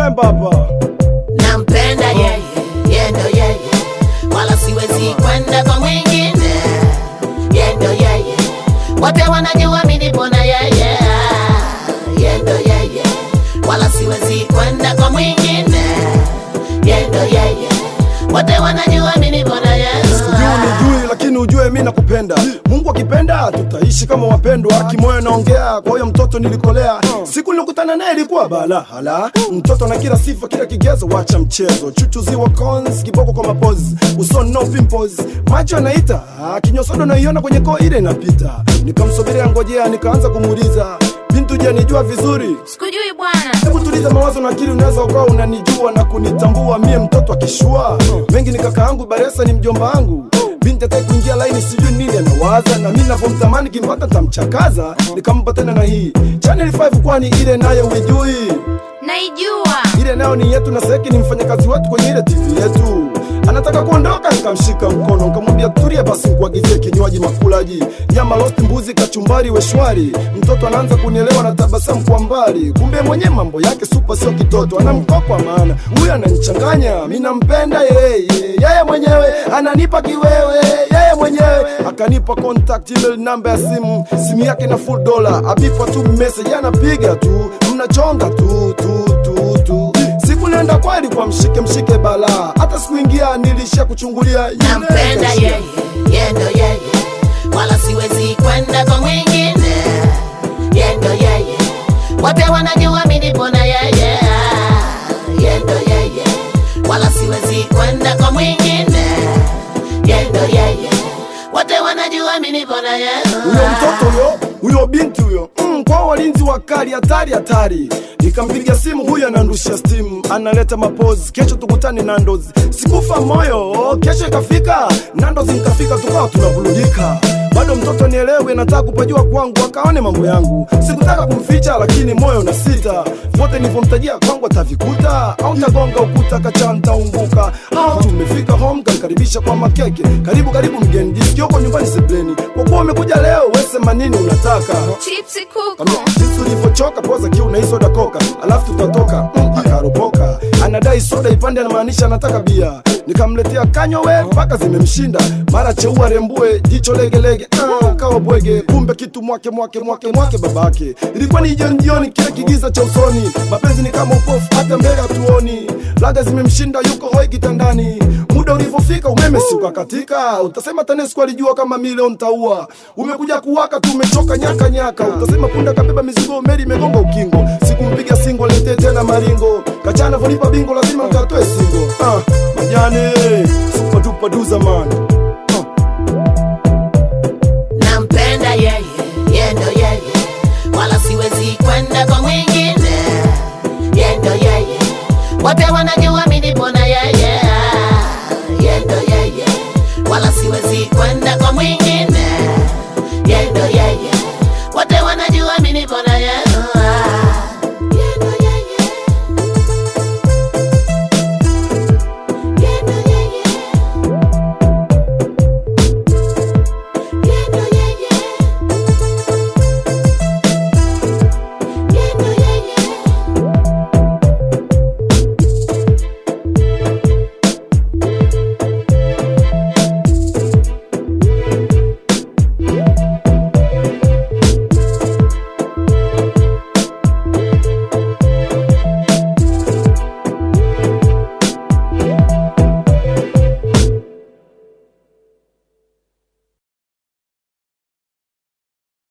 Chemba hapa. nampenda yeye yendo yeye wala siwezi kwenda kwa mwingine yendo yeye wote wanajua mi nipo na yeye yendo yeye wala siwezi kwenda kwa mwingine yendo yeye wote wanajua mi nipo na yeye Sikujui nijui, lakini ujue mi nakupenda. Mungu akipenda tutaishi kama wapendwa. Kimoyo naongea, kwa hiyo mtoto nilikolea. Siku nilikutana naye ilikuwa bala hala. Mtoto na kila sifa, kila kigezo, wacha mchezo. Chuchu ziwa cons, kiboko kwa mapozi, usoni no pimples, macho anaita, kinyosodo naiona kwenye koo ile inapita. Nikamsubiria ngojea, nikaanza kumuuliza bintu, je, nijua vizuri sikujui bwana Hebu tuliza mawazo na akili, unaweza ukawa unanijua na kunitambua mie mtoto akishua mengi ni kaka yangu Baresa ni mjomba wangu binti ataki kuingia laini, sijui nini anawaza, na mi navyomtamani kimpata tamchakaza. Nikampa tena na hii Channel 5 kwani ile nayo uijui? naijua Ile nayo ni yetu na Seki ni mfanyakazi wetu kwenye ile TV yetu. Anataka kuondoka, nikamshika mkono nikamwambia tulia basi, nikuagizie kinywaji makulaji, nyama roast, mbuzi, kachumbari, weshwari. Mtoto anaanza kunielewa na tabasamu kwa mbali, kumbe mwenye mambo yake supa, sio kitoto, anamkokwa maana huyu ananichanganya. Mi nampenda yeye, yeye mwenyewe ananipa kiwewe, yeye mwenyewe akanipa contact email namba ya simu, simu yake na full dollar, abipa tu message, anapiga tu, mnachonga tu tu tu tu siku nenda kweli kwa mshike mshike bala hata sikuingia nilisha kuchungulia yule nampenda kashia. yeye yendo yeye wala siwezi kwenda kwa mwingine yendo yeye wote wanajua mi nipo na yeye yendo yeye wala siwezi kwenda kwa mwingine yendo yeye wote wanajua mi nipo na yeye huyo mtoto huyo huyo binti huyo mm, kwa walinzi wakali hatari hatari nikampiga simu huyo anandushia stimu analeta mapozi kesho tukutane nandos sikufa moyo kesho ikafika nandos nikafika tukawa tunabuludika bado mtoto nielewe nataka kupajua kwangu akaone mambo yangu sikutaka kumficha lakini moyo na sita vote nilivyomtajia kwangu atavikuta au tagonga ukuta kachanta unguka au tumefika home kanikaribisha kwa makeke karibu karibu mgeni jisikioko nyumbani sebleni kwa kuwa umekuja leo wesema nini unataka chipsi kuku Kambia, jinsi ulivyochoka poza kiu na hii soda koka alafu tutatoka mm, akaropoka anadai soda ipande anamaanisha anataka bia nikamletea kanywa we mpaka zimemshinda mara cheua rembue jicho legelege ah, kawa bwege kumbe kitu mwake mwake mwake mwake babake ilikuwa ni jioni jioni kile kigiza cha usoni mapenzi ni kama upofu hata mbele hatuoni laga zimemshinda yuko hoi kitandani muda ulivyofika umeme siuka katika utasema tanesco alijua kama milioni taua umekuja kuwaka tu umechoka nyaka nyaka utasema punda kabeba mizigo meli imegonga ukingo sikumpiga singo letee tena maringo kachana volipa bingo lazima nkatoe singo ah, majane super duper duza man